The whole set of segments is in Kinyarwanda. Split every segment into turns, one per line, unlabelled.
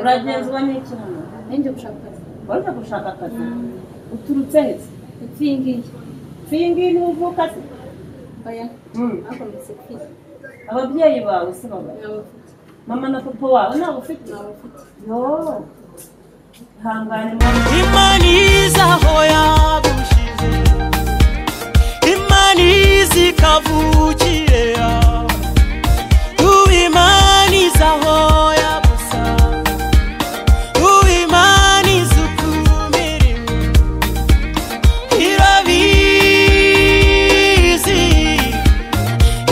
uragenzwa n'ikintu
ninjye gushaka akazi
waje gushaka akazi
uturutse he se epfo iyi ngiyi
si iyi ngiyi niho uvuka se
oya
Mm.
bakometse kwiye
ababyeyi bawe se baba
n'abafite
mama na papa wawe ntabwo ufite
n'abafite
yo ihangane mama
imana iza aho yagushyize imana iza ikavukire yawe uwimana iza aho yagusanga uwimana iza ukumiriwe irabizi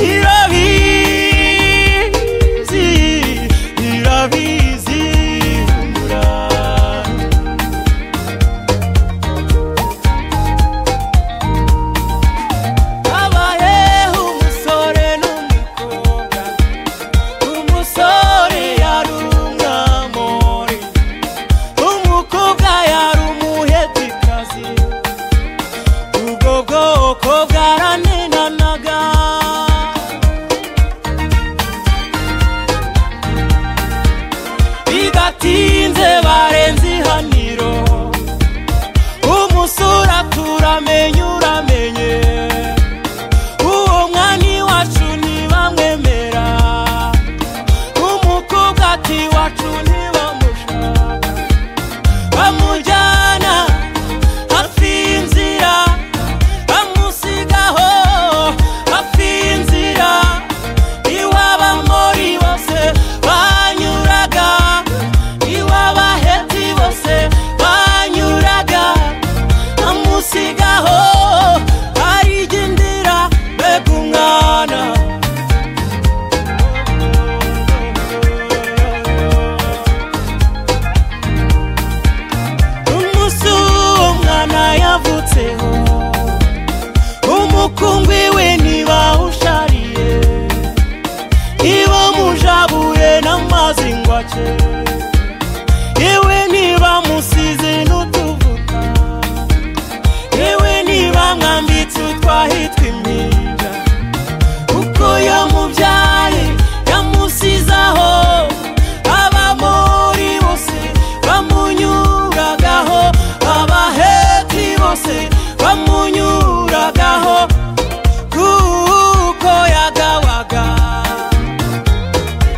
irabizi irabizi umurava habayeho umusore n'umukobwa umusore yari umwamori umukobwa yari umuhetikazi ubwo bwoko bwaranenanaga bigatinze barenze ihaniro umusore aturamenya uramenye uwo mwani wacu ntibamwemera umukobwa ati wacu ntibamushaka bamujyana hafi y'inzira bamusigaho hafi y'inzira iwaba muri bose banyuraga iwaba heti bose banyuraga amusigaho arigendera mbega umwana umunsi uwo mwana yavutseho umukungwi we ntibawushariye niba mujabuye n'amazi ngo ace yewe niba musize n'utuvuta yewe niba mwambitse utwahitwa impinja kuko yamubyaye yamusizaho abamori bose bamunyuragaho abaheti bose bamunyuragaho kuko yagawaga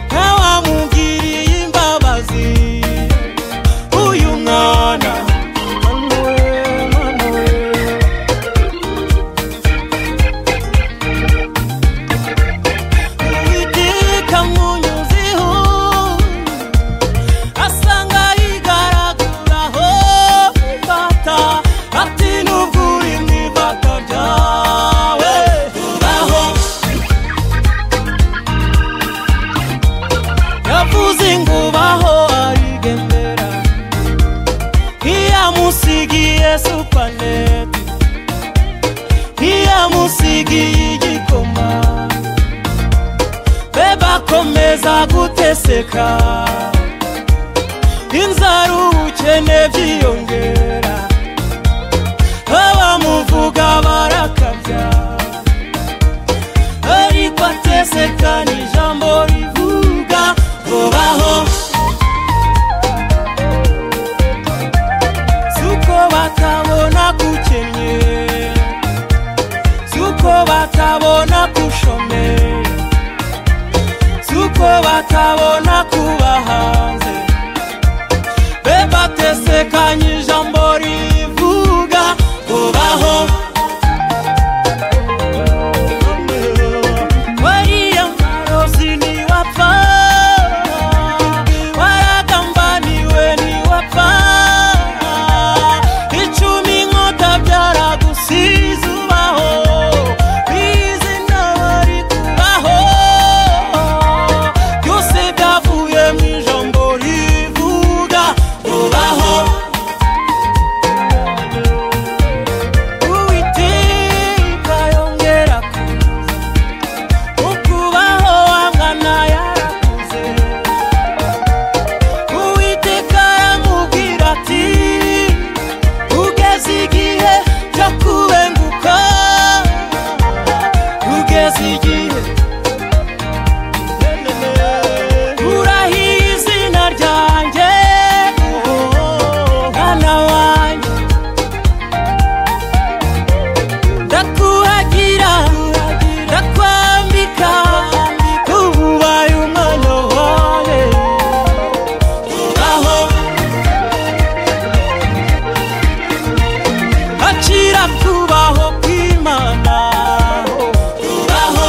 ntawamugiriye imbabazi uyu mwana Uwiteka munyuzeho asanga yigaraguraho ifata ati nubwo uri mu ifata ryawe tubaho yavuze ngo ubaho arigendera ntiyamusigiye supaneti ntiyamusigiye igikoma be bakomeza guteseka inzara ubukene byiyongera abamuvuga barakabya ariko ateseka ni ijambo rivuga vubaho suko batabona gukennye suko batabona gushomera suko batabona kuba hanze be batesekanye ijambo rivuga ubaho wariya marozi ntiwapfa waragambaniwe ntiwapfa icumi inkota byaragusize ubaho bizi n'abari kubaho byose byavuye mu ijambo rivuga ubaho uwiteka yongera ukubaho wamwana yarakuze uwiteka aramubwira ati ugeze igihe cyo kubenguka ugeze igihe urahiye izina ryanjye barakwambika ubu ubaye umwana wawe ubaho agacira kubaho kw'imana ubaho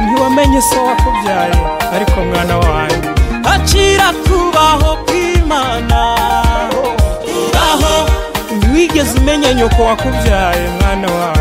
ntiwamenye se wakubyaye ariko mwana wanjye agacira kubaho kw'imana ubaho ntiwigeze umenya nyoko wakubyaye mwana wawe